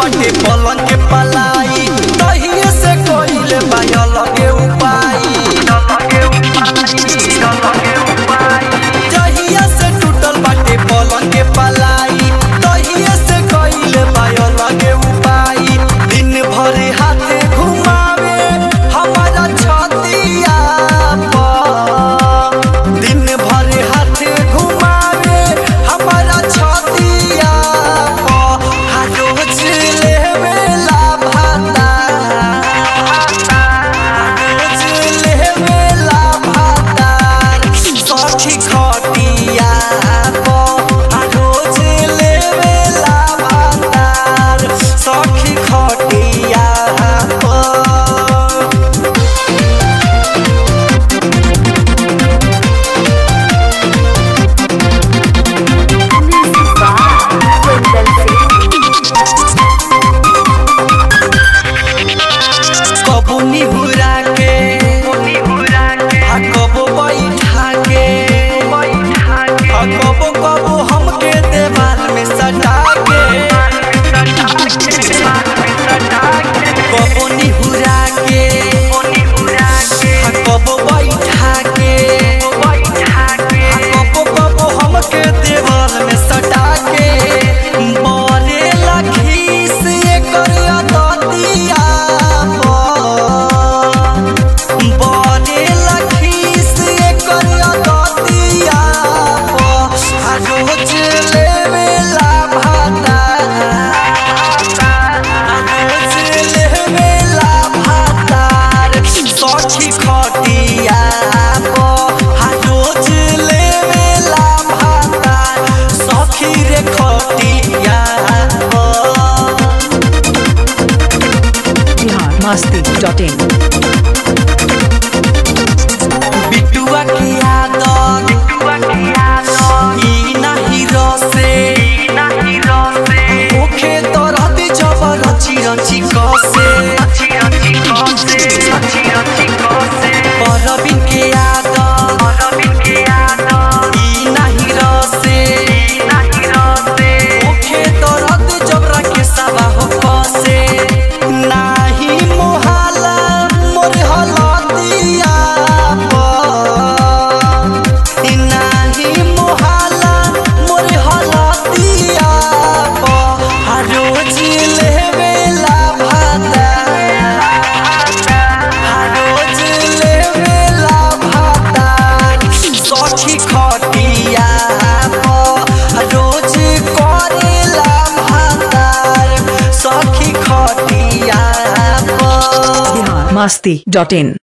बाटे पलंग के पलाई तहिए से कइले बाया लगे उपाय जहिया से टूटल बाटे पलंग के पलाई तहिए से कइले बाया लगे उपाय दिन भर हाथे घुमावे हमारा छतिया पर दिन भर हाथे घुमावे हमारा छतिया पर हर रोज लेवेला भाता रोज लेवेला भातार सखी खटिया पर रोज लेवेला भातार सखी खटिया पर कबो निहुरा के आ कबो बैठा के आ कबो कबो हमके देवाल में सटा के कबो निहुरा के आ कबो बैठा के आ कबो कबो हमके देवाल में सटा के बरे लखी से एकर अदतिया पर बरे लखी से एकर अदतिया पर आ रोज लेवेला भाता आ रोज लेवेला भातार सखी खटिया पर आ रोज लेवेला भातार सखी रे खटिया पर बिहार मस्ती डॉट इन बिटुआ की आदत ई नाही रसे ओखे तो रहती जबर रची रची कसे परबिन के आदत ई नाही रसे ओखे तो रहती जबरा के सवा हो कसे नाही मोहाला मोर हलतिया पर नाही मोहाला मोर हलतिया पर हर रोज लेवेला भाता हर रोज लेवेला भाता सखी खटिया पर रोज करेला भातार सखी खटिया पर बिहार मस्ती डॉट इन